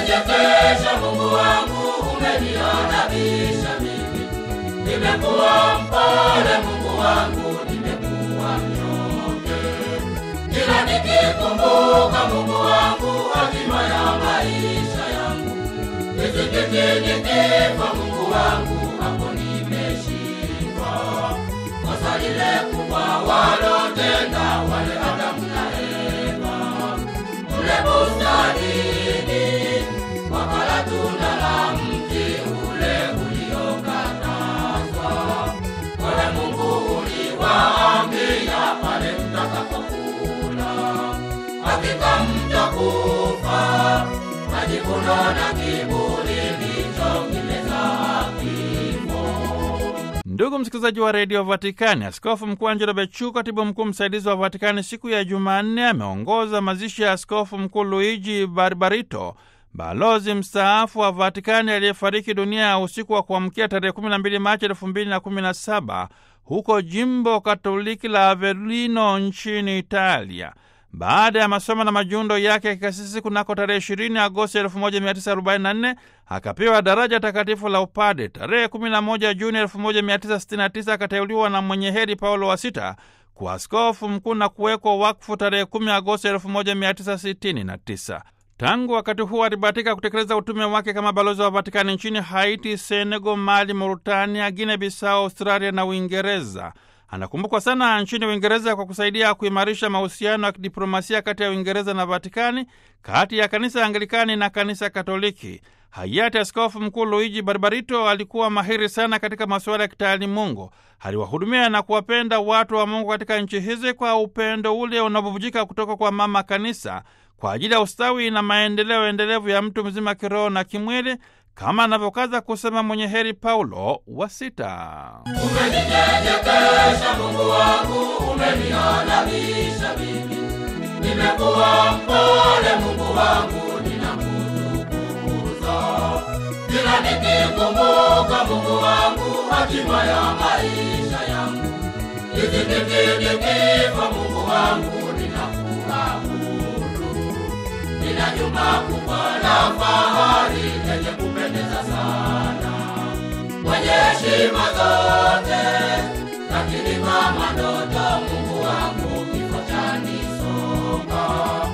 umeninyenyekesha Mungu wangu, umeniadabisha mimi. Nimekuwa mpole Mungu wangu, nimekuwa mnyonge. Kila nikikumbuka Mungu wangu, hatima ya maisha yangu. Nisikitini nikifa Mungu wangu, hapo nimeshindwa. Kosa lile kubwa walotenda wale Adamu na Eva kule bustanini, wakala tunda la mti ule uliokatazwa. Wewe Mungu uliwaambia pale mtakapokula, hakika mtakufa. Majivuno na kiburi ndicho kimezaa kifo. Ndugu msikilizaji wa redio Vatikani, askofu mkuu Angelo Becciu, katibu mkuu msaidizi wa Vatikani, siku ya Jumanne ameongoza mazishi ya askofu mkuu Luigi Barbarito, balozi mstaafu wa Vatikani aliyefariki dunia usiku wa kuamkia tarehe 12 Machi 2017 huko jimbo katoliki la Avellino nchini Italia. Baada ya masomo na majundo yake ya kikasisi kunako tarehe 20 Agosti 1944 akapewa daraja takatifu la upade. Tarehe 11 Juni 1969 akateuliwa na mwenye heri Paulo wa sita kuwa askofu mkuu na kuwekwa wakfu tarehe 10 Agosti 1969. Tangu wakati huo alibahatika kutekeleza utume wake kama balozi wa Vatikani nchini Haiti, Senegal, Mali, Mauritania, Guinea Bissau, Australia na Uingereza. Anakumbukwa sana nchini Uingereza kwa kusaidia kuimarisha mahusiano ya kidiplomasia kati ya Uingereza na Vatikani, kati ya kanisa Anglikani na kanisa Katoliki. Hayati Askofu Mkuu Luigi Barbarito alikuwa mahiri sana katika masuala ya kitaalimungu. Aliwahudumia na kuwapenda watu wa Mungu katika nchi hizi kwa upendo ule unaovuvujika kutoka kwa Mama Kanisa kwa ajili ya ustawi na maendeleo endelevu ya mtu mzima kiroho na kimwili, kama anavyokaza kusema mwenye heri Paulo wa Sita. Umeninyenyekesha Mungu wangu, umeniadabisha mimi. Nimekuwa mpole Mungu wangu, ninakutukuza. Kila nikikumbuka Mungu wangu, hatima ya maisha yangu. Nisikiti nikifa Mungu wangu, ninakuabudu. Nina juma kubwa la